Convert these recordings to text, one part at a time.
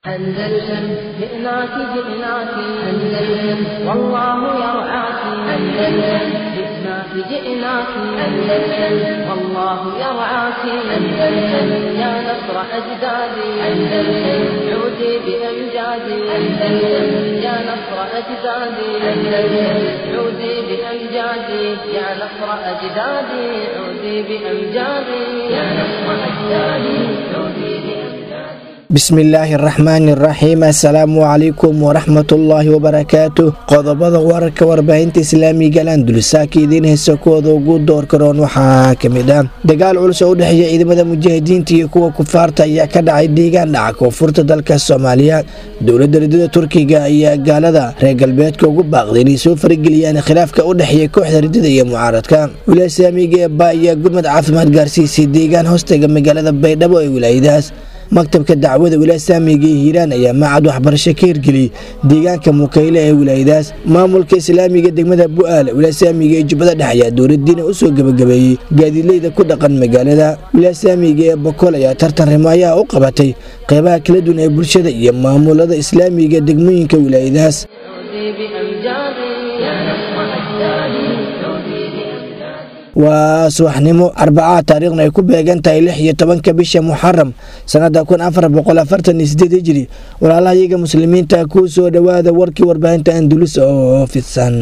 أندلسن جئناك جئناك أندلسن والله يرعاك أندلسن جئناك جئناك أندلسن والله يرعاك أندلسن يا نصر أجدادي أندلسن عودي بأمجادي أندلسن يا نصر أجدادي أندلسن عودي بأمجادي يا نصر أجدادي عودي بأمجادي يا نصر أجدادي عودي بأمجادي bismillaahi araxmaani araxiim assalaamu calaykum waraxmatullaahi wabarakaatu qodobada wararka warbaahinta islaamiga landulsaaka idiin heysa kuwooda ugu door karoon waxaa kamid ah dagaal culus oo u dhexeeya ciidamada mujaahidiinta iyo kuwa kufaarta ayaa ka dhacay deegaan dhaca koonfurta dalka soomaaliya dowladda ridada turkiga ayaa gaalada reer galbeedka ugu baaqday inay soo farageliyaan khilaafka u dhexeeya kooxda ridada iyo mucaaradka wilaaya islaamiga ee ba ayaa gurmad caafimaad gaarsiisay deegaan hoostaga magaalada baydhabo ee wilaayadaas maktabka dacwada wilaaya saamiga ee hiiraan ayaa macad waxbarasho ka hirgeliyey deegaanka mukayle ee wilaayadaas maamulka islaamiga degmada bu-aal wilaaya saamiga ee jubbada dhex ayaa dowladiina usoo gebagabeeyey gaadiidleyda ku dhaqan magaalada wilaaya saamiga ee bokool ayaa tartan rimaayaha u qabatay qeybaha kala duwan ee bulshada iyo maamulada islaamiga degmooyinka wilaayadaas عودي بأمجادي يا نصر أجدادي عودي بأمجادي waa subaxnimo arbacaa taariikhna ay ku beegan tahay lix iyo tobanka bisha muxaram sanada kun afar boqol afartan iyo sideed hijiri walaalaha iyaga muslimiinta kuu soo dhowaada warkii warbaahinta andulus oo fidsan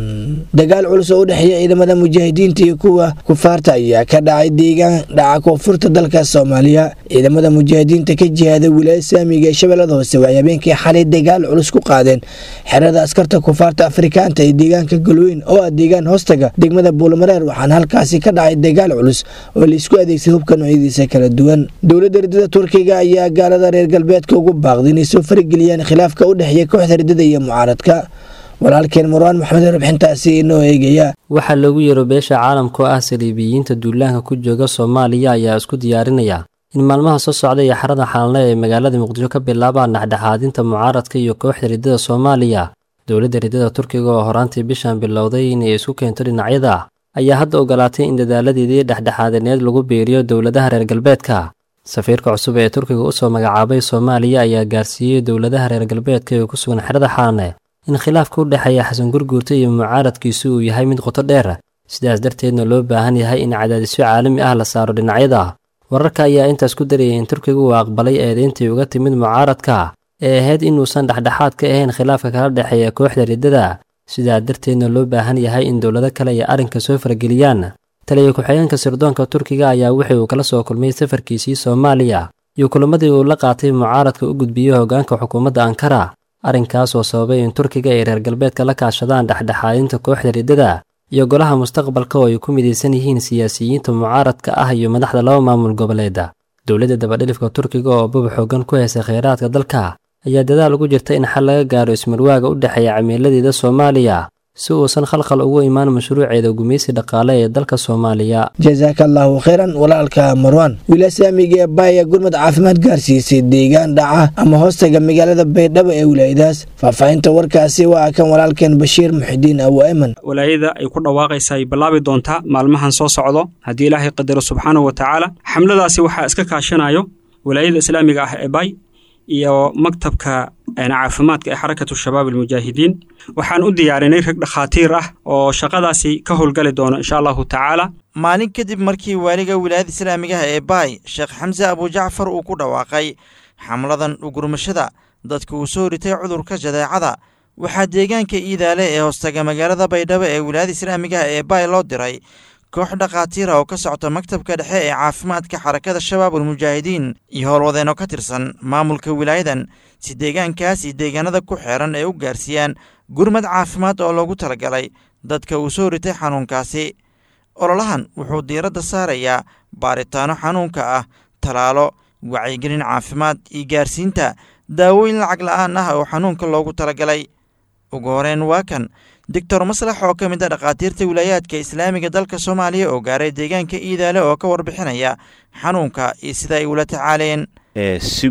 dagaal culus oo u dhexeeya ciidamada mujaahidiinta iyo kuwa kufaarta ayaa ka dhacay deegaan dhaca koonfurta dalka soomaaliya ciidamada mujaahidiinta ka jihaada wilaaya saamiga ee shabeellada hoose waxay habeenkii xalay dagaal culus ku qaadeen xerada askarta kufaarta afrikaanta ee deegaanka galweyn oo ah deegaan hoostaga degmada buulmareer waxaana halkaasi ka dhacay dagaal culus oo laisku adeegsay hubka noocyadiisa kala duwan dowladda ridada turkiga ayaa gaalada reer galbeedka ugu baaqday inay soo farageliyaan khilaafka u dhexeeya kooxda ridada iyo mucaaradka walaalkeen marwaan maxamed warbixintaasi inoo eegaya waxaa loogu yeero beesha caalamka oo ah saliibiyiinta duulaanka ku jooga soomaaliya ayaa isku diyaarinaya in maalmaha soo socda iyo xarada xaalne ee magaalada muqdisho ka bilaabaan dhexdhexaadinta mucaaradka iyo kooxda ridada soomaaliya dowladda ridada turkiga oo horaantii bishan bilowday inay isku keento dhinacyada ayaa hadda ogolaatay in dadaaladeedii dhexdhexaadineed lagu biiriyo dowladaha reer galbeedka safiirka cusub ee turkiga usoo magacaabay soomaaliya ayaa gaarsiiyey dowladaha reer galbeedka ee ku sugan xerada xaalne in khilaafka u dhexeeya xasan gurguurta iyo mucaaradkiisu uu yahay mid qoto dheer sidaas darteedna loo baahan yahay in cadaadisyo caalami ah la saaro dhinacyada wararka ayaa intaas ku darayay in turkiga uu aqbalay eedeyntii uga timid mucaaradka ee ahayd inuusan dhexdhexaad ka ahayn khilaafka kala dhexeeya kooxda riddada sidaa darteedna loo baahan yahay in dowlado kale ay arrinka soo farageliyaan taliya ku-xigeenka sirdoonka turkiga ayaa wixii uu kala soo kulmay safarkiisii soomaaliya iyo kulamadii uu la qaatay mucaaradka u gudbiyey hoggaanka xukuumadda ankara arrinkaas oo sababay in turkiga ay reer galbeedka la kaashadaan dhexdhexaadinta kooxda riddada iyo golaha mustaqbalka oo ay ku midaysan yihiin siyaasiyiinta mucaaradka ah iyo madaxda laba maamul goboleeda dowladda dabadhilifka turkiga oo bub xoogan ku haysa kheyraadka dalka ayaa dadaal ugu jirta in xal laga gaaro ismarwaaga u dhexeeya cimiiladeeda soomaaliya si uusan khalkhal ugu imaan mashruuceeda gumeysi dhaqaale ee dalka soomaaliya jasaaka allaahu kheyran walaalka marwan wilaaya saamiga ee baaya gurmad caafimaad gaarsiisay deegaan dhaca ama hoostaga magaalada baydhabo ee wilaayadaas faahfaahinta warkaasi waa kan walaalkeen bashiir muxidiin awo eman walaayada ay ku dhawaaqaysa ay bilaabi doontaa maalmahan soo socdo haddii ilaahay qadaro subxaanahu wa tacaala xamladaasi waxaa iska kaashanayo walaayada islaamiga ah ee bay iyo maktabka caafimaadka ee xarakatu shabaab almujaahidiin waxaan u diyaarinay rag dhakhaatiir ah oo shaqadaasi ka howlgali doono insha allahu tacaala maalin kadib markii waaliga wilaayada islaamigaha ee baay sheekh xamse abujacfar uu ku dhawaaqay xamladan ugurmashada dadka uu soo ritay cudurka jadeecada waxaa deegaanka iidaale ee hoostaga magaalada baydhabo ee wilaayada islaamigaha ee baay loo diray koox dhakhaatiira oo ka socta maktabka dhexe ee caafimaadka xarakada shabaab almujaahidiin iyo howlwadeenoo ka tirsan maamulka wilaayadan si deegaankaas iyo deegaanada ku xeeran ay u gaarsiiyaan gurmad caafimaad oo loogu talagalay dadka uu soo ritay xanuunkaasi ololahan wuxuu diiradda saarayaa baaritaano xanuunka ah talaalo wacyigelin caafimaad iyo gaarsiinta daawooyin lacag la'aan ah oo xanuunka loogu talagalay ugu horeen waa kan doctor maslax oo ka mid a dhakhaatiirta wilaayaadka islaamiga dalka soomaaliya oo gaaray deegaanka iidaale oo ka warbixinaya xanuunka iyo sida ay ula tacaaleen si guud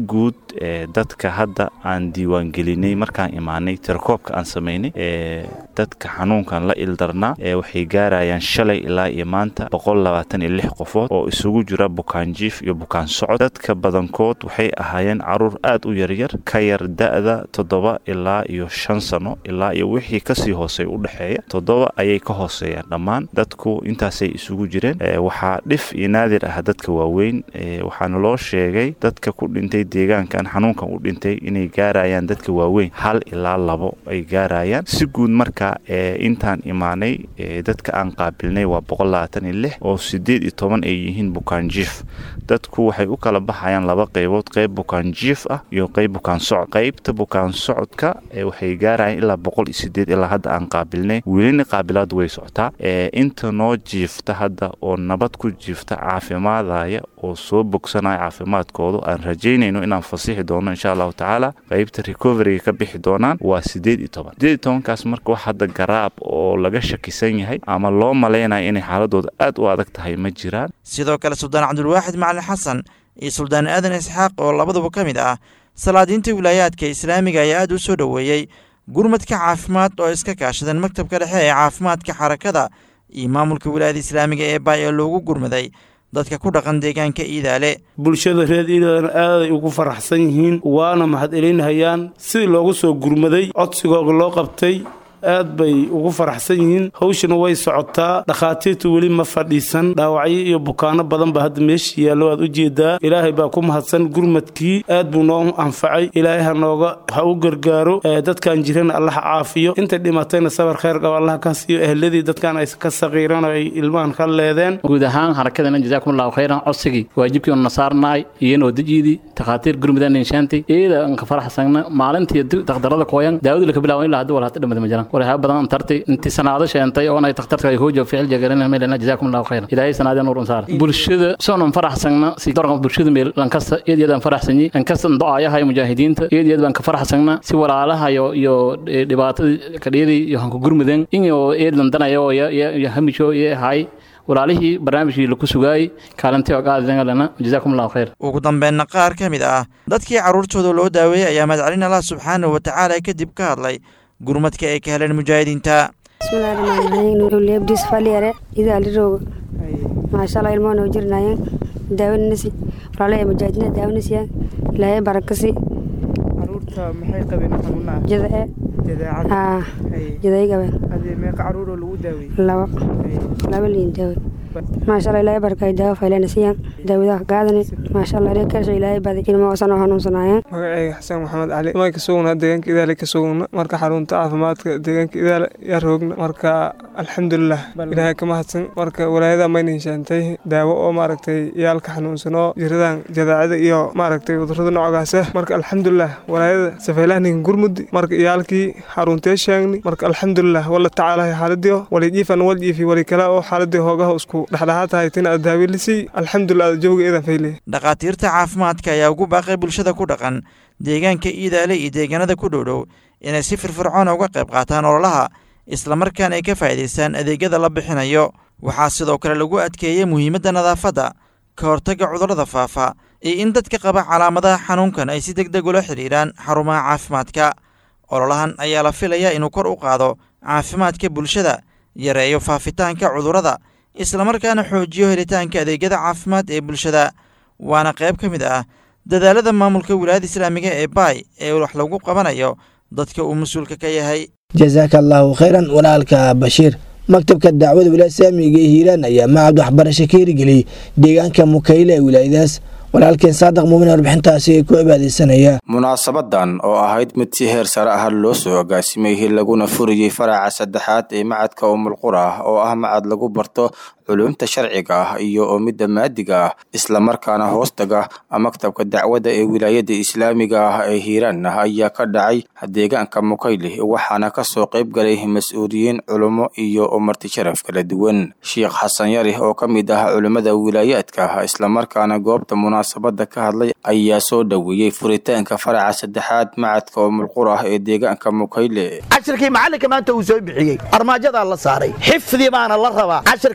ee dadka hadda aan diiwaangelinay markaan imaanay tirakoobka aan samaynay ee dadka xanuunkan la ildarnaa ee waxay gaarayaan shalay ilaa iyo maanta boqol labaatan iyo lix qofood oo isugu jira bukaan jiif iyo bukaan socod dadka badankood waxay ahaayeen caruur aad u yaryar ka yar da-da toddoba ilaa iyo shan sano ilaa iyo wixii kasii hoosey u dhexeeya toddoba ayay ka hooseeyaan dhammaan dadku intaasay isugu jireen waxaa dhif iyo naadir ah dadka waaweyn waxaana loo sheegay dadka ku dhintay deegaankan xanuunkan u dhintay inay gaarayaan dadka waaweyn hal ilaa labo ay gaarayaan si guud marka intaan imaanay dadka aan qaabilnay waa boqol labaatan iyo lix oo sideed iyo toban ay yihiin bukaan jiif dadku waxay u kala baxayaan laba qaybood qayb bukaan jiif ah iyo qayb bukaan socod qaybta bukaan socodka waxay gaarayaan ilaa boqol iyo sideed ilaa hadda aan qaabilnay welina qaabilaadu way socotaa inta noo jiifta hadda oo nabad ku jiifta caafimaadaya oo soo bogsanaya caafimaadkoodu aan rajaynayno inaan fasixi doono insha allahu tacaala qaybta recoveryga ka bixi doonaan waa sideed iyo toban sideed iyo tobankaas marka wax hadda garaab oo laga shakisan yahay ama loo malaynayo inay xaaladooda aad u adag tahay ma jiraan sidoo kale suldaan cabdulwaaxid macalin xasan iyo suldaan aadan isxaaq oo labaduba ka mid ah salaadiinta wilaayaadka islaamiga ayaa aad u soo dhoweeyey gurmadka caafimaad oo iska kaashadeen maktabka dhexe ee caafimaadka xarakada iyo maamulka wilaayada islaamiga ee baay ee loogu gurmaday dadka ku dhaqan deegaanka iidaale bulshada reer iidaalena aaday ugu faraxsan yihiin waana mahadcelinhayaan sidii loogu soo gurmaday codsigooga loo qabtay aad bay ugu faraxsan yihiin hawshana way socotaa dhakhaatiirtu weli ma fadhiisan dhaawacyo iyo bukaano badan ba hadda meesha yaallo aad u jeedaa ilaahay baa ku mahadsan gurmadkii aad buu noo anfacay ilaahay ha nooga ha u gargaaro dadkan jirana allaha caafiyo intay dhimatayna sabar khayr qaba allaha ka siiyo ehladii dadkan ay ka saqiiran oo ay ilmahan ka leedeen guud ahaan harakadana jazaakumullahu khayran codsigii waajibkii una saarnaay iyanoo dejiidii takhaatiir gurmudan inshaantay iyada anka faraxsagna maalintii daktarada kooyan daawadu laka bilaawan ilaa hadda walhata dhamada ma jiraan warhaa badan antartay intii sanaado sheentay oo ay takhtarka ay hoojo ficil jagaran meelana jazaakum allahu khayran ilaahay sanaadeen nuurun saar bulshada soonan faraxsagna si dorka bulshada meel lankasta iyad iyadaan faraxsanyi lankasta do-aayaha mujaahidiinta iyad iyad baan ka faraxsagna si walaalaha iyo iyo dhibaatada kadhiyadii iyo hanku gurmudeen inoo eedlan danayo iyo hamisho iyo ahay walaalihii barnaamijkii laku sugaayey kaalintii oo qaadidangalena jazaakum allahu khayr ugu dambeynna qaar ka mid ah dadkii carruurtooda loo daaweeyey ayaa madcelin allah subxaanahu wa tacaala kadib ka hadlay gurmadka ay ka heleen mujaahidiinta bismillahi rahmaani rahiim nuurulebdis faliyare idaalirooga maashaalla ilmoo noo jirnaayeen daawanasi walaalaha mujaahidiina daawanasiya ilaahay barakasi caruurta maxay qabeen xanuunaha jadae jadeecada aa jaday qabeen adee meeqa caruur oo lagu daawey laba laba liin daawe maashaalla ilaahay barakay daawo faylanasiyan daawadaha gaadani maashaalla ilaahay karsho ilaahay baday ilmo osan oo hanuunsanaayeen magacayga xasan maxamed cali ma ka sugna deegaanka idaale ka sugna marka xarunta caafimaadka deegaanka idaale yaa roogna marka alxamdulilah ilaahay ka mahadsan marka walaayada mayna heshaantay daawo oo maaragtay yaalka xanuunsanoo jiradan jadaacada iyo maaragtay cudurada noocaasa marka alxamdulilah walaayada safeylahninka gurmudi marka iyaalkii xaruntee sheegni marka alxamdulilah wala tacaalahay xaaladiyo walijiifan waljiifi wali kale oo xaaladii hoogaha isku dhexdhexaad tahay tina aad daawilisay alxamdulilah jawga eedan fayle dhakhaatiirta caafimaadka ayaa ugu baaqay bulshada ku dhaqan deegaanka iidaale iyo deegaanada ku dhowdhow inay si firfircoona uga qayb qaataan ololaha islamarkaana ay ka faa'iidaystaan adeegyada la bixinayo waxaa sidoo kale lagu adkeeyey muhiimadda nadaafadda ka hortagga cudurrada faafa iyo in dadka qaba calaamadaha xanuunkan ay si deg deg ula xidhiidhaan xarumaha caafimaadka ololahan ayaa la filayaa inuu kor u qaado caafimaadka bulshada yareeyo faafitaanka cudurrada islamarkaana xoojiyo helitaanka adeegyada caafimaad ee bulshada waana qayb ka mid ah dadaalada maamulka wilaayada islaamiga ee baay ee wax lagu qabanayo dadka uu mas-uulka ka yahay jasaaka allaahu khayran walaalka bashiir maktabka dacwada wilaaya islaamiga ee hiiraan ayaa macad waxbarasho ka hirgeliyey deegaanka mukayle ee wilaayadaas walaalkeen saadaq muumin warbixintaasi ku cibaadeysanaya munaasabadan oo ahayd mid si heer sare ah loo soo agaasimay laguna furiyey faraca saddexaad ee macadka umulqura oo ah macad lagu barto culumta sharciga ah iyo oo midda maadiga ah islamarkaana hoostaga maktabka dacwada ee wilaayada islaamiga ah ee hiiraan ayaa ka dhacay deegaanka mukayle waxaana kasoo qayb galay mas-uuliyiin culummo iyo marti sharaf kala duwan sheikh xasan yari oo ka mid ah culimmada wilaayaadka islamarkaana goobta munaasabada ka hadlay ayaa soo dhoweeyey furitaanka faraca saddexaad macadka umulqura ee deegaanka mukayle cashirkii macallinka maanta uu soo bixiyey armaajadaa la saaray xifdi baana la rabaa cashirka in la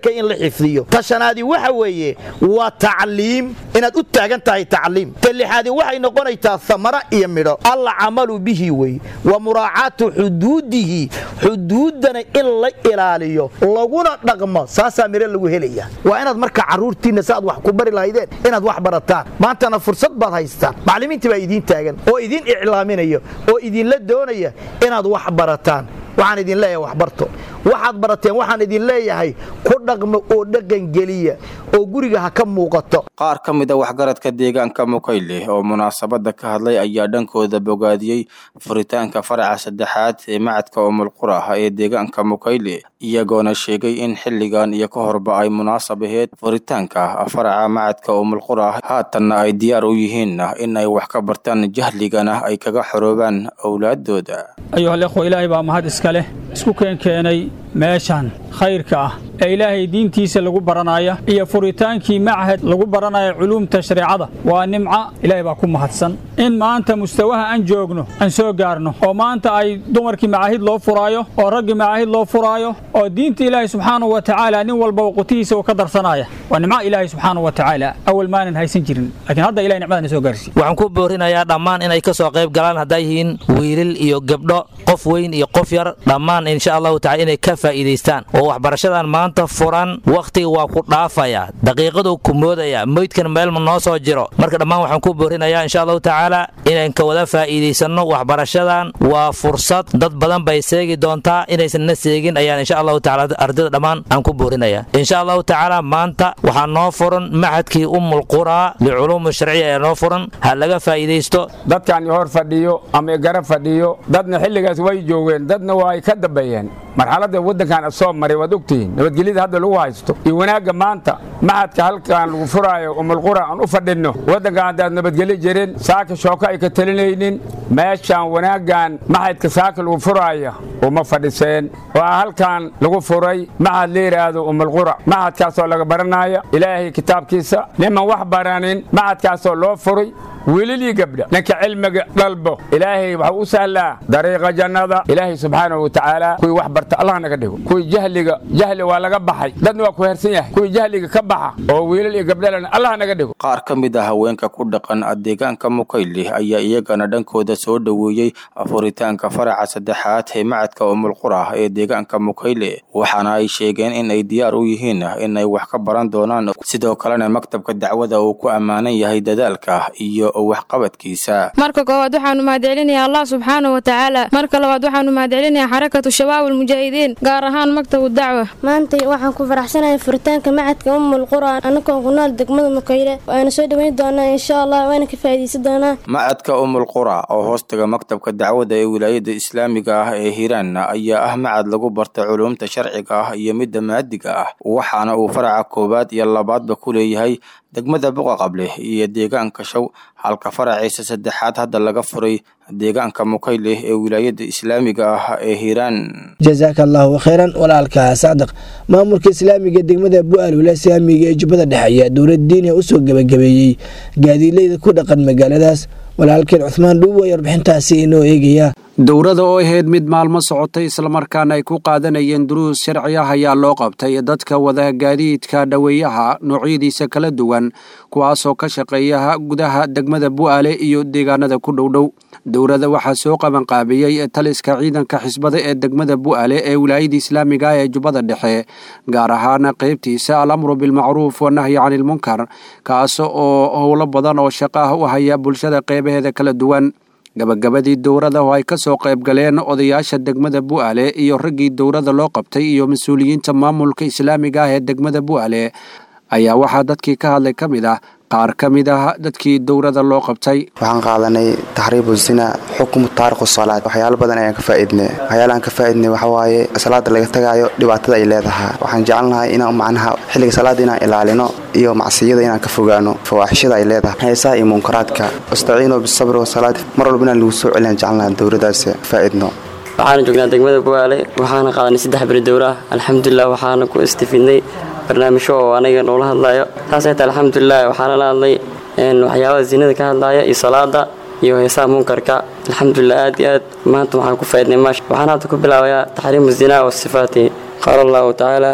xifdiyo ta shanaadii waxa weeye waa tacliim inaad u taagan tahay tacliim ta lixaadii waxay noqonaysaa samara iyo midho alcamalu bihi wey wa muraacaatu xuduudihi xuduuddana in la ilaaliyo laguna dhaqmo saasaa midho lagu helaya waa inaad marka carruurtiinna si aad wax ku bari lahaydeen inaad wax barataan maantana fursad baad haystaan macallimiintii baa idiin taagan oo idiin iclaaminaya oo idinla doonaya inaad wax barataan waxaan idin leeyahay waxbarto waxaad barateen waxaan idin leeyahay ku dhaqmo oo dhaqangeliya oo guriga ha ka muuqato qaar ka mid a waxgaradka deegaanka mukayle oo munaasabadda ka hadlay ayaa dhankooda bogaadiyey furitaanka faraca saddexaad ee macadka umulqura ee deegaanka mukayle iyagoona sheegay in xilligan iyo ka horba ay munaasab aheyd furitaanka faraca macadka umulqura haatanna ay diyaar u yihiin in ay wax ka bartaan jahligana ay kaga xoroobaan owlaadooda ayuhalikhwa ilaahay baa mahad iska leh isku keenkeenay meeshan khayrka ah ee ilaahay diintiisa lagu baranaya iyo furitaankii machad lagu baranaya culuumta shareecada waa nimca ilaahay baa ku mahadsan in maanta mustawaha aan joogno aan soo gaarno oo maanta ay dumarkii macaahid loo furaayo oo raggii macaahid loo furaayo oo diinta ilaahay subxaanahu wa tacaala nin walba qutihiisa uu ka darsanaya waa nimca ilaahay subxaanahu wa tacaala awal maanan haysan jirin laakiin hadda ilahay nicmadana soo gaarsiiye waxaan ku boorinayaa dhammaan inay ka soo qayb galaan hadday yihiin wiilil iyo gabdho qof weyn iyo qof yar dhammaan insha allahu tacala inay ka faa'iidaystaan oo waxbarashadan maanta furan wakhtiga waa ku dhaafaya daqiiqaduu ku moodaya meydkan meelma noo soo jiro marka dhammaan waxaan ku boorinayaa insha allahu tacaala inaan ka wada faa'iidaysanno waxbarashadan waa fursad dad badan bay seegi doontaa inaysan na seegin ayaan insha allahu tacala ardayda dhammaan aan ku boorinaya insha allahu tacaala maanta waxaa noo furan maxadkii ummul quraa liculuumi sharciya ee noo furan ha laga faa'iidaysto dadkan hor fadhiyo ama garab fadhiyo dadna xilligaas way joogeen dadna waa ay ka dambeeyeen marxaladda waddankan soo maray waad ogtihiin nabadgelyada hadda lagu haysto iyo wanaagga maanta maxadka halkan lagu furaayo umulqura aan u fadhinno waddankan haddaad nabadgelyo jirin saaka shooko ay ka talinaynin meeshaan wanaaggan maxadka saaka lagu furaaya uma fadhiseen waa halkan lagu furay maxad la yidhaahdo umulqura maxadkaasoo laga baranaya ilaahay kitaabkiisa niman wax baranin maxadkaasoo loo furay wiililii gabdha ninka cilmiga dhalbo ilaahay waxuu u sahlaa dariiqa jannada ilaahay subxaanahu watacaala kuwii wax barta allah naga dhigo kuwii jahliga jahli waa laga baxay dadna waa ku hersan yahay kuwii jahliga ka baxa oo wiilal iyo gabdhalana allah naga dhigo qaar ka mid ah haweenka ku dhaqan deegaanka mukayle ayaa iyagana dhankooda soo dhoweeyey furitaanka faraca saddexaad ee macadka umulqura ee deegaanka mukayle waxaana ay sheegeen in ay diyaar u yihiin in ay wax ka baran doonaan sidoo kalena maktabka dacwada uu ku ammaanan yahay dadaalka iyo waxqabadkiisa marka koowaad waxaanu mahadcelinayaa allah subxaanahu watacaala marka labaad waxaanu mahadcelinayaa xarakatu shabaab almujaahidiin gaar ahaan maktabu dacwa maanta waxaan ku faraxsanahay furitaanka macadka ummul qura annagoon ku nool degmada mukayle waana soo dhoweyn doonaa insha allah waana ka faa'iidaysan doonaa macadka umul qura oo hoostaga maktabka dacwada ee wilaayada islaamiga ah ee hiiraan ayaa ah macad lagu barta culuumta sharciga ah iyo midda maadiga ah waxaana uu faraca koowaad iyo labaadba ku leeyahay degmada buqa qable iyo deegaanka show halka faraciisa saddexaad hadda laga furay deegaanka mukayle ee wilaayada islaamiga ah ee hiiraan jasaaka allaahu khayran walaalka sacdaq maamulka islaamiga degmada bu-aal wilaaya islaamiga ee jubbada dhexe ayaa dowlad diiniya usoo gebagabeeyey gaadiidleyda ku dhaqan magaaladaas walaalkeen cuhmaan dhuubo ayaa warbixintaasi inoo eegaya dowrada oo ahayd mid maalmo socotay islamarkaana ay ku qaadanayeen duruus sharci ah ayaa loo qabtay dadka wada gaadiidka dhoweeyaha noocyadiisa kala duwan kuwaasoo ka shaqeeya gudaha degmada bu'aale iyo deegaanada ku dhowdhow dowrada waxaa soo qabanqaabiyey taliska ciidanka xisbada ee degmada bu'aale ee wilaayada islaamiga ee jubbada dhexe gaar ahaan qaybtiisa alamru bilmacruuf wanahyi canilmunkar kaas oo howlo badan oo shaqo ah u haya bulshada qeybaheeda kala duwan gabagabadii dowrada oo ay ka soo qayb galeen odayaasha degmada bu'aale iyo raggii dowrada loo qabtay iyo mas-uuliyiinta maamulka islaamiga ah ee degmada bu'aale ayaa waxaa dadkii ka hadlay ka mid ah qaar ka mid ah dadkii dowrada loo qabtay waxaan qaadanay taxriibu zina xukmu taariku salaad waxyaalo badan ayaan ka faa'iidnay waxyaalahan ka faa'iidnay waxa waaye salaada laga tagaayo dhibaatada ay leedahay waxaan jecelnahay inaan macnaha xilliga salaada inaan ilaalino iyo macsiyada inaan ka fogaano fawaaxishada ay leedahay heesaha iyo munkaraadka wastaciinuu bisabri wasalaad mar walba inaan lagu soo celiyaan jecelnahay dowradaas faa'iidno waxaana joognaa degmada buwaale waxaana qaadanay saddex beri dowra ah alxamdulilah waxaana ku istifidnay barnaamijyo oo anaga noola hadlayo saasay tahay alxamdulilah waxaana la hadlay waxyaabaha zinada ka hadlaya iyo salaada iyo heesaha munkarka alxamdulilah aad iyo aad maanta waxaan ku faaidnay maash waxaan hadda ku bilaabayaa taxriimu zinaa wa sifaati qaala allahu tacaala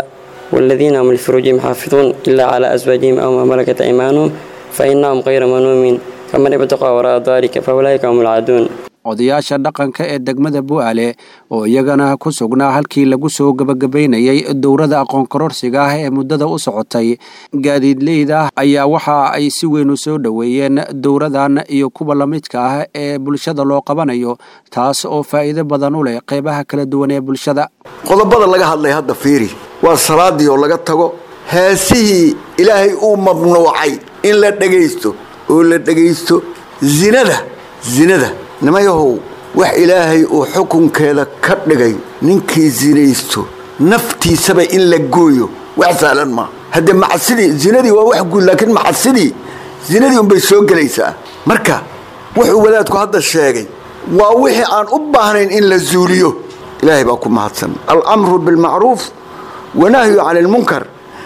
والذين هم لفروجهم حافظون إلا على أزواجهم أو ما ملكت أيمانهم فإنهم غير منومين فمن ابتغى وراء ذلك فأولئك هم العادون odayaasha dhaqanka ee degmada bu'aale oo iyagana ku sugnaa halkii lagu soo gebagabaynayay dowrada aqoon kororsiga ah ee muddada u socotay gaadiidleyda ayaa waxa ay si weyn u soo dhoweeyeen dowradan iyo kuwa la midka ah ee bulshada loo qabanayo taas oo faa'iido badan u leh qeybaha kala duwan ee bulshada qodobada laga hadlay hadda fiiri waa salaadii oo laga tago heesihii ilaahay uu mamnuucay in la dhegaysto oo la dhegaysto zinada zinada nimayahow wax ilaahay uu xukunkeeda ka dhigay ninkii zinaysto naftiisaba in la gooyo wax sahlan maa haddee macsidii zinadii waa wax guud laakiin macsidii zinadii unbay soo gelaysaa marka wuxuu wadaadku hadda sheegay waa wixii aan u baahnayn in la zuuliyo ilaahay baa ku mahadsan alamru bilmacruuf wanahyu cani lmunkar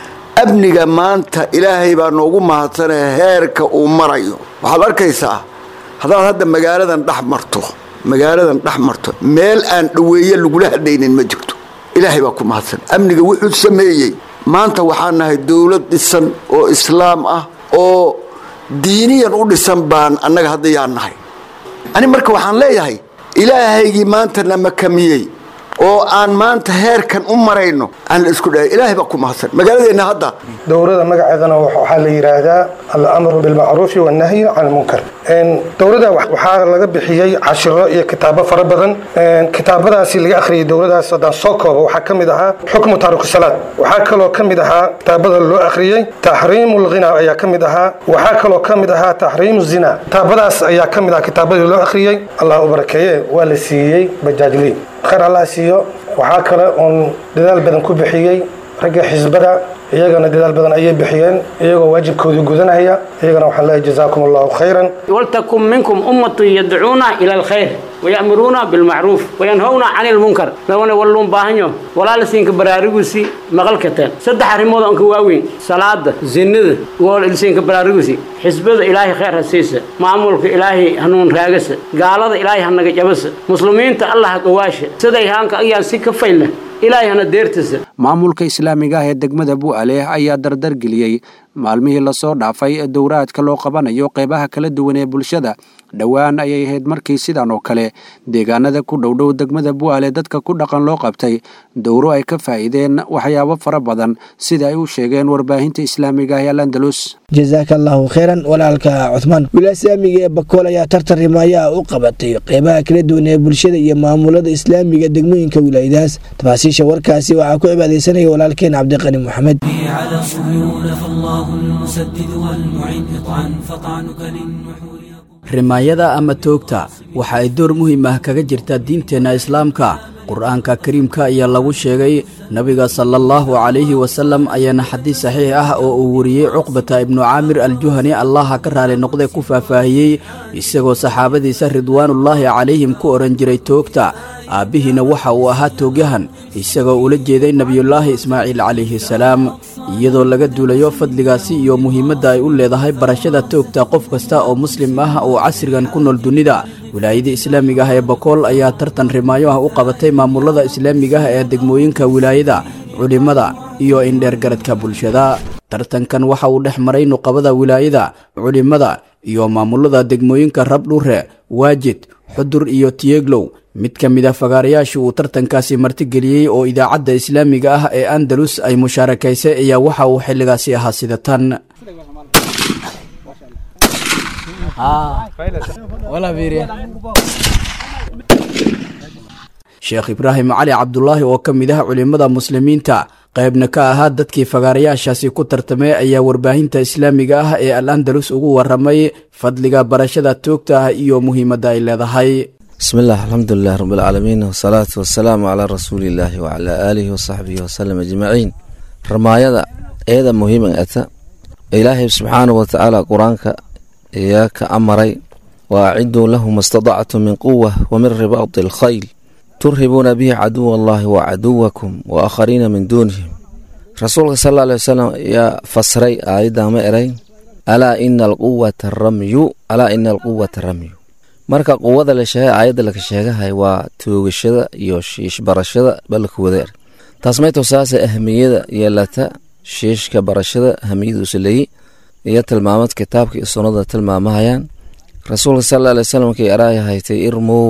amniga maanta ilaahay baa noogu mahadsanee heerka uu marayo waxaad arkaysaa haddaad hadda magaaladan dhex marto magaaladan dhex marto meel aan dhoweeye lagula hadhaynin ma jirto ilaahay baa ku mahadsan amniga wuxuu sameeyey maanta waxaan nahay dowlad dhisan oo islaam ah oo diiniyan u dhisan baan annaga hadda yaan nahay ani marka waxaan leeyahay ilaahaygii maanta na makamiyey oo aan maanta heerkan u marayno aan la isku dhahay ilaahay baa ku mahadsan magaaladeenna hadda dowrada magaceedana waxaa la yidhaahdaa alamru bilmacruufi wannahyu can lmunkar dowrada waxaa laga bixiyey cashiro iyo kitaabo fara badan kitaabadaasi laga akhriyay dowladaas haddaan soo koobo waxaa ka mid ahaa xukmu taariku salaad waxaa kaloo ka mid ahaa kitaabada loo akhriyey taxriimu lghina ayaa ka mid ahaa waxaa kaloo ka mid ahaa taxriimu zina kitaabadaas ayaa ka mid ahaa kitaabadii loo akhriyey allah u barakeeye waa la siiyey bajaajliin khayr allah siiyo waxaa kale oon dadaal badan ku bixiyey ragga xisbada iyagana dadaal badan ayay bixiyeen iyagoo waajibkoodii gudanaya iyagana waxaan leeyahay jazaakum allahu khayran ولتكن منكم أمة يدعون إلى الخير ويأمرون بالمعروف وينهون عن المنكر لو أنا ولون باهنيو ولا لسينك برارغوسي مغلكتين صدح ريمود أنك واوين صلاة زند ولسينك برارغوسي حزب إلهي خير هسيسة معمولك إلهي هنون راغس قال إلهي هنك جبس مسلمين الله قواش سيدي هانك أيان سيك فيلة إلهي هنا ديرتس maamulka islaamiga ah ee degmada bu'ale ayaa dardar geliyey maalmihii lasoo dhaafay ee dowraadka loo qabanayo qeybaha kala duwan ee bulshada dhowaan ayay ahayd markii sidan oo kale deegaanada ku dhowdhow degmada bu'ale dadka ku dhaqan loo qabtay dowro ay ka faa'iideen waxyaabo fara badan sida ay u sheegeen warbaahinta islaamiga ah ee landalus jasaaka allahu kheyran walaalka cuthmaan wilaaya islaamiga ee bakool ayaa tartan rimaaya u qabatay qeybaha kala duwan ee bulshada iyo maamulada islaamiga degmooyinka wilaayadaas tafaasiisha warkaasi waxaa ku cibaadeysanaya walaalkeen cabdiqani moxamed على صهيون فالله المسدد والمعين اطعن فطعنك للنحور rimaayada ama toogta waxa ay door muhiim ah kaga jirtaa diinteenna islaamka qur-aanka kariimka ayaa lagu sheegay nabiga sala allahu calayhi wasalam ayaana xadiis saxiix ah oo uu wariyey cuqbata ibnu caamir aljuhani allaha ka raali noqday ku faahfaahiyey isagoo saxaabadiisa ridwaanullaahi calayhim ku odhan jiray toogta aabbihiina waxa uu ahaa toogyahan isagoo ula jeeday nebiyullaahi ismaaciil calayhi salaam iyadoo laga duulayo fadligaasi iyo muhiimadda ay u leedahay barashada toogta qof kasta oo muslim ah oo casrigan ku nool dunida wilaayada islaamiga ah ee bakool ayaa tartan rimaayo ah u qabatay maamulada islaamiga ah ee degmooyinka wilaayada culimmada iyo indheergaradka bulshada tartankan waxa uu dhex maray nuqabada wilaayada culimmada iyo maamulada degmooyinka rabdhure waajid xudur iyo tiyeglow mid ka mid a fagaarayaasha uu tartankaasi martigeliyey oo idaacadda islaamiga ah ee andalus ay mushaarakaysay ayaa waxa uu xilligaasi ahaa sida tan sheekh ibraahim cali cabdulaahi oo ka mid ah culimmada muslimiinta qaybna ka ahaa dadkii fagaarayaashaasi ku tartamay ayaa warbaahinta islaamiga ah ee al andalus ugu waramay fadliga barashada toogta ah iyo muhiimadda ay leedahay bismillaah alxamdulilah rabbilcaalamiin wasalaatu wasalaamu calaa rasuuliillaahi wacalaa aalihi wasaxbihi wasalam ajmaciin ramaayada eeda muhiiman ata ilaahay subxaanahu watacaala qur-aanka ayaa ka amaray wa aciduu lahum istadactum min quwa wa min ribaadi alkhayl turhibuuna bihi caduwa allahi wa caduwakum wa aakhariina min duunihim rasuulka sal alla alay wasalam ayaa fasray aayadda ma eray alaa ina alquwata ramyu alaa ina alquwata ramyu marka quwada la sheegay aayadda laka sheegahay waa toogashada iyo shiishbarashada balka wadeer taas may tusaase ahmiyada yeelata shiishka barashada ahmiyadiisu leeyi iyo tilmaamad kitaabka iyo sunnada tilmaamahayaan rasuulka sal alla alay wasalam markay araaya haytay irmow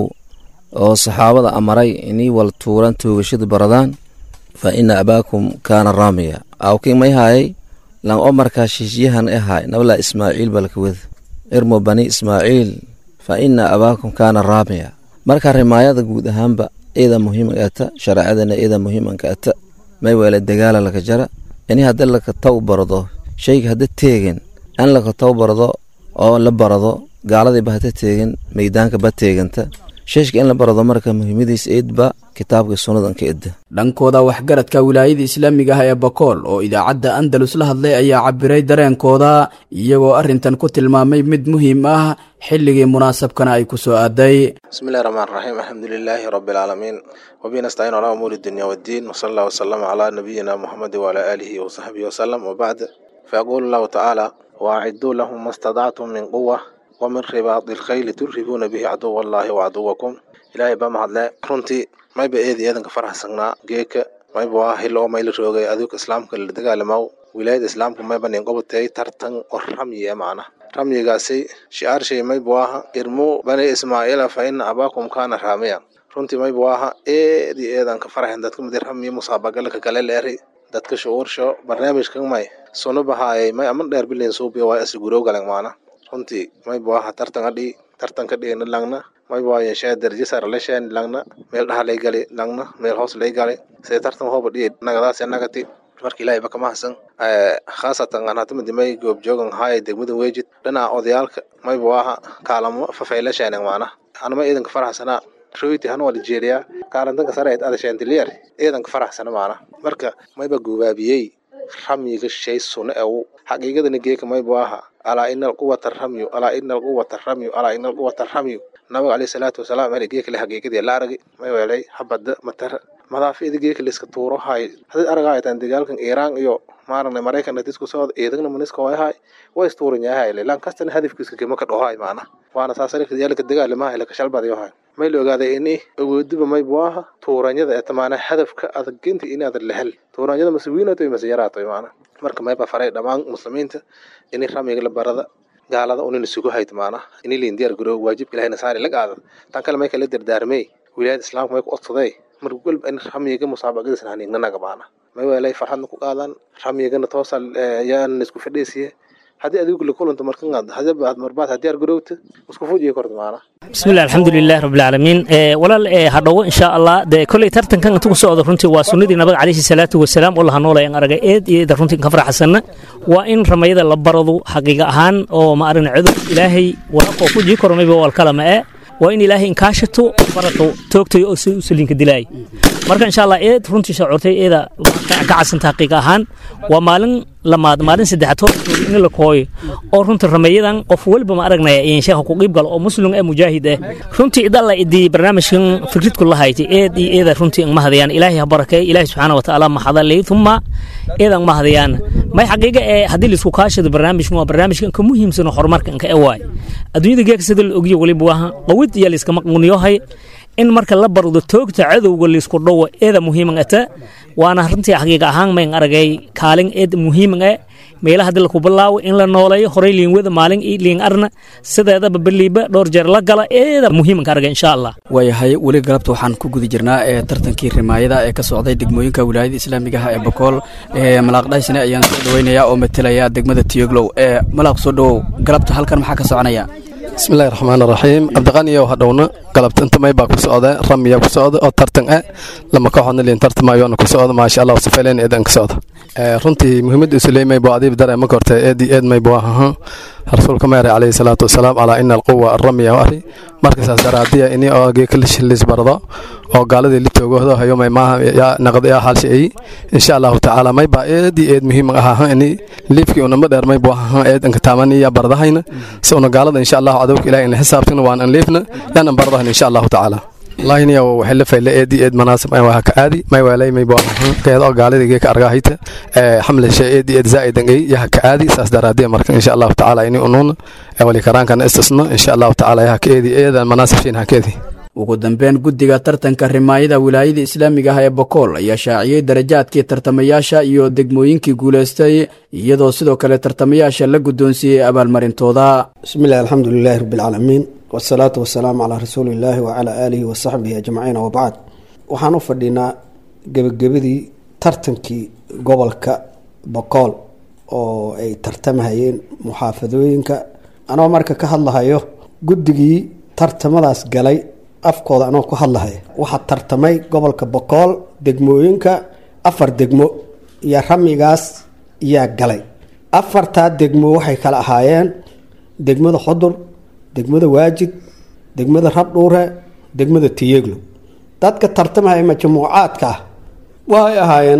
oo saxaabada amaray inii wal tuuran toogashada baradaan fa ina abaakum kaana raamiya awkii may haayay lan o markaa shiishyahan e haay nabalaa ismaaciil balka wed irmo bani ismaaciil fa ina abaakum kaana raamiya marka rimaayada guud ahaanba iyada muhiiman ata shareecadana iyada muhiimanka ata may weele dagaala laka jara ini haddi laka taw bardo shayga hadda teegin in laka taw bardo oo la barado gaaladiiba hada teegin meydaanka ba teeganta sheeshka in la barado marka muhiimadiis eedba kitaabka sunnadan ka edda dhankooda waxgaradka wilaayada islaamiga ah ee bakool oo idaacadda andalus la hadlay ayaa cabiray dareenkooda iyagoo arrintan ku tilmaamay mid muhiim ah xilligii munaasabkana ay ku soo aaday bismillahi raxmaan raxiim alxamdulilaahi rabbi alcaalamiin wabihi nastaciin calaa umuuri dunya waddiin wasala allah wasalama calaa nabiyina muxamedi wacalaa aalihi wasaxbihi wasalam wabacd fayaquulu allahu tacaala waaciduu lahum ma stadactum min quwa wamin ribaadi ilkhayli turhibuuna bihi caduwa allaahi wacaduwakum ilaahay baa mahadle runtii mayba eedi eedanka faraxsanaa geeka mayba waa hil oo mayla roogay aduuka islaamka la dagaalamaw wilaayada islaamka mayba nin qobatay tartan oo ramyi e macna ramyigaasi shi'aarshay mayba waaha irmu bani ismaaciila fa ina abaakum kaana raamiya runtii mayba waaha eedi eedanka faraxen dadka midi ramyi musaabagalka kale leeri dadka shucuursho barnaamijkan may sunu bahaayay may aman dheer bilin suubiya waa asigurow galan maana runtii mayba waaha tartan adhi tartanka dhigna langna mayba waa yeeshee darajo sare la sheen langna meel dhaha lay gali langna meel hoos lay gali sida tartan hooba dhihi nagadaasi nagati marka ilaahay ba kama hasan khaasatan aan hata midimay goobjoogan haaya degmada weejid dhinaca odayaalka mayba waaha kaalamo fafayla sheenan maana anama iidanka faraxsanaa royti han waa nigeria kaalantanka sare eed adasheentiliyer iidanka faraxsana maana marka mayba gubaabiyey ramyiga shay sune ew xaqiiqadana geeka mayba waaha alaa ina alquwata ramyu alaa ina alquwata ramyu alaa ina alquwata ramyu nabiga caleyhi salaatu wasalaam meel geekale xaqiiqadii la aragay may weelay habada matara madaafida geeka layska tuuro hay hadii aragaytan dagaalkan iiraan iyo maaragna maraykan dadisku socod ciidagna maniska way hay way istuuran yahay lan kastana hadafkiisa kama ka dhohay maana waana saasarika yaalka dagaalamaha laka shalbadayo hay may la ogaaday ini awoodiba may buaha tuuranyada ee tamaana hadafka adaginta inaad lahel tuuranyada mase wiinato mase yaraato maana marka mayba faray dhammaan muslimiinta ini ramiga la barada gaalada unina sugu hayt maana ini liin diyaar garoo waajibka ilahayna saari la qaada tan kale may kala dardaarmey wilaayada islaamka may ku odsaday mar walba in ramiga musaabaqadiisna haniignanaga maana may weelay farxadna ku qaadan ramyigana toosa yaan isku fadhiisiye haddii adigu la kulanta markan hadaba marbaad hadiyaar garowta isku fujiya korta maana bismillahi alxamdulilah rabbilcaalamiin walaal hadhowo insha allah dee koley tartankan inta ku socdo runtii waa sunnadii nabiga calayhi salaatu wasalaam oo laha noolayaan aragay eed iyo eeda runtii ka faraxsanna waa in ramayada la baradu xaqiiqa ahaan oo ma aragna cudur ilaahay waraqoo ku jii koro mayba walkalama ee waa in ilaahay inkaashato barato toogtayo oo si usaliinka dilaay marka insha allah eed runtii shacuurtay eeda ka casanta xaqiiqa ahaan waa maalin lamaad maalin saddexaad hor in la kooyo oo runtii rameeyadan qof walba ma aragnaya in sheekha ku qiib galo oo muslim ee mujaahid ah runtii idalla idii barnaamijkan fikridku la haytay eed iyo eeda runtii ma hadayaan ilaahay ha barakeey ilaahay subxaana watacaala ma hadalay thumma eedan ma hadayaan may xaqiiqa ee haddii laisku kaashado barnaamijkan waa barnaamijkan ka muhiimsan oo horumarka inka e waay adduunyada geeka sida la ogyo waliba waaha qawid iyo layskama quniyohay in marka la bardo toogta cadowga laysku dhowo eeda muhiiman ata waana runtii xaqiiqa ahaan mayn aragay kaalin eed muhiiman e meelaha hadii laku bilaawo in la nooleeyo horey liinwada maalin iyo liin arna sideedaba beliiba dhowr jeer la gala eeda muhiimanka aragay insha allah waayahay weli galabta waxaan ku guda jirnaa ee tartankii rimaayada ee ka socday degmooyinka wilaayada islaamiga ah ee bakool ee malaaqdhaysne ayaan soo dhaweynayaa oo matalaya degmada tiyoglow ee malaaq soo dhowow galabta halkan maxaa ka soconaya bismillahi raxmaan raxiim cabdiqaniyow hadhowna galabta inta may baa ku socda ramiya ku socda oo tartan ah lama kooxoodna liin tartamayoona ku socda maasha allah safayleen eedan ka socda runtii muhiimadda isuleymay buu adiib dare ma kortay eedii eed may buu ahaa rasuulka meeray calayhi salaatu wasalaam calaa ina alquwa aramiya ari markasaas daraadiya ini oo geekalishilis bardo oo gaaladii la toogoodo hayo may maaha yaa naqdi yaa halsha ay insha allahu tacaala may baa eedii eed muhiim ahaa ini liifkii unama dheer may buu ahaa eed anka taamani yaa bardahayna si una gaalada insha allahu cadowka ilahi in xisaabtana waan an liifna yaan an bardahayna insha allahu tacaala lahiniya waxay la fayle eedii eed manaasib ay waa ka aadi may waalay may buu ahaa geed oo gaalada geeka argahayta ee xamle shay eedii eed zaa'idan ay yaha ka aadi saas daraadiya marka insha allahu tacaala ini unuuna wali karaankana istisno insha allahu tacaala yaha ka eedi eedan manaasib shiin ha ka eedi ugu dambeyn guddiga tartanka rimaayada wilaayada islaamiga ah ee bokool ayaa shaaciyey darajaadkii tartamayaasha iyo degmooyinkii guulaystay iyadoo sidoo kale tartamayaasha la guddoonsiiyey abaalmarintooda bismillahi alxamdulilaahi rabbilcaalamiin wasalaatu wasalaamu calaa rasuulillaahi wacalaa aalihi wasaxbihi ajmaciin wabacd waxaan u fadhinaa gebagabadii tartankii gobolka bokool oo ay tartamahayeen muxaafadooyinka anoo marka ka hadlahayo guddigii tartamadaas galay afkooda anoo ku hadlahaya waxaa tartamay gobolka bokool degmooyinka afar degmo iyo ramigaas yaa galay afartaa degmo waxay kala ahaayeen degmada xudur degmada waajid degmada rabdhuure degmada tiyeglo dadka tartamahaya majmuucaadka ah waxay ahaayeen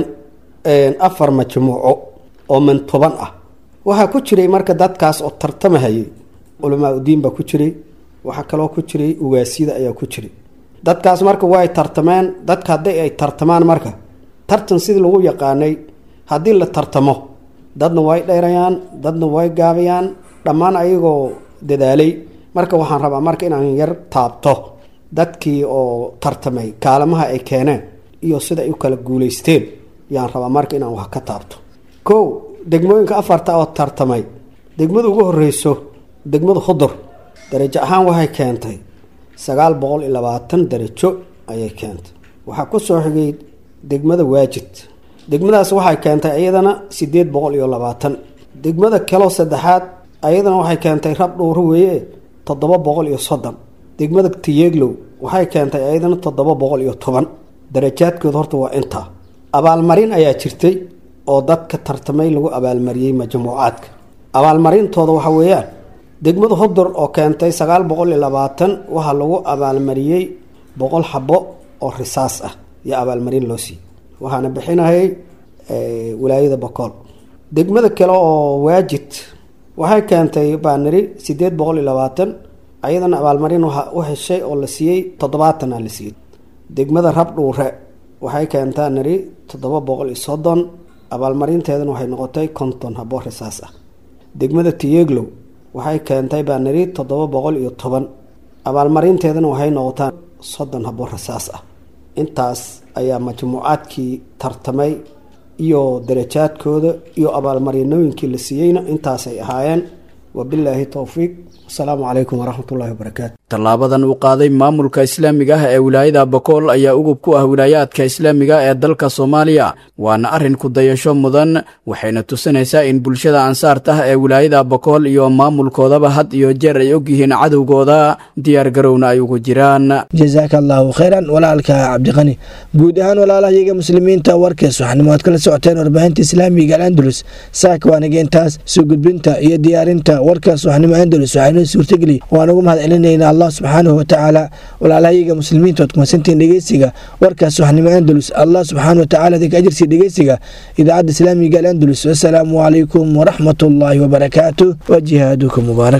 afar majmuuco oo mantuban ah waxaa ku jiray marka dadkaas oo tartamahayay culamaa udiin baa ku jiray waxaa kaloo ku jiray ugaasyada ayaa ku jiray dadkaas marka way tartameen dadka haddii ay tartamaan marka tartan sidii lagu yaqaanay haddii la tartamo dadna way dheerayaan dadna way gaabayaan dhammaan ayagoo dadaalay marka waxaan rabaa marka inaan yar taabto dadkii oo tartamay kaalamaha ay keeneen iyo sida ay u kala guuleysteen yaan rabaa marka inaan wax ka taabto kow degmooyinka afarta oo tartamay degmada ugu horeyso degmada hudur darajo ahaan waxay keentay sagaal boqol iyo labaatan darajo ayay keentay waxaa ku soo xigay degmada waajid degmadaas waxay keentay iyadana sideed boqol iyo labaatan degmada kaloo saddexaad ayadana waxay keentay rab dhuuro weeye toddoba boqol iyo soddon degmada tiyeglow waxay keentay ayadana toddoba boqol iyo toban darajaadkooda horta waa intaa abaalmarin ayaa jirtay oo dadka tartamay lagu abaalmariyey majmuucaadka abaalmarintooda waxa weeyaan degmada hudur oo keentay sagaal boqol iyo labaatan waxaa lagu abaalmariyey boqol xabo oo risaas ah iyo abaalmarin loo siiyey waxaana bixinayay wilaayada bokool degmada kale oo waajid waxay keentay baaniri sideed boqol iyo labaatan ayadana abaalmarin waxa u heshay oo la siiyey toddobaatana la siiyey degmada rabdhuure waxay keentaa niri toddoba boqol iyo soddon abaalmarinteedana waxay noqotay konton habo risaas ah degmada tiyeglow waxay keentay baa niri toddoba boqol iyo toban abaalmarinteedana waxay noqotaa soddon habo rasaas ah intaas ayaa majmuucaadkii tartamay iyo darajaadkooda iyo abaalmarinooyinkii la siiyeyna intaasay ahaayeen wabilaahi towfiiq asalaamu calaykum waraxmatullahi wabarakaatu tallaabadan uu qaaday maamulka islaamiga ah ee wilaayada bokool ayaa ugub ku ah wilaayaadka islaamiga ee dalka soomaaliya waana arrin ku dayasho mudan waxayna tusinaysaa in bulshada ansaarta ah ee wilaayada bokool iyo maamulkoodaba had iyo jeer ay ogyihiin cadowgooda diyaar garowna ay ugu jiraan jasaaka allaahu khayran walaalka cabdiqani guud ahaan walaalahayaga muslimiinta warkaas waxaanimo aad kala socoteen warbaahinta islaamiga alandalus saaka waanageentaas soo gudbinta iyo diyaarinta warkaas waxnimo andalus waxaynoo suurtageli waan ugu mahad celinayna allah subxaanahu watacaala walaalahayaga muslimiinta oad kumasantiin dhegeysiga warkaas waxnimo andalus allah subxaana watacaala idinka ajirsi dhegeysiga idaacadda islaamiga alandalus wasalaamu calaykum waraxmatullaahi wabarakaatu wa jihaaduka mubaarak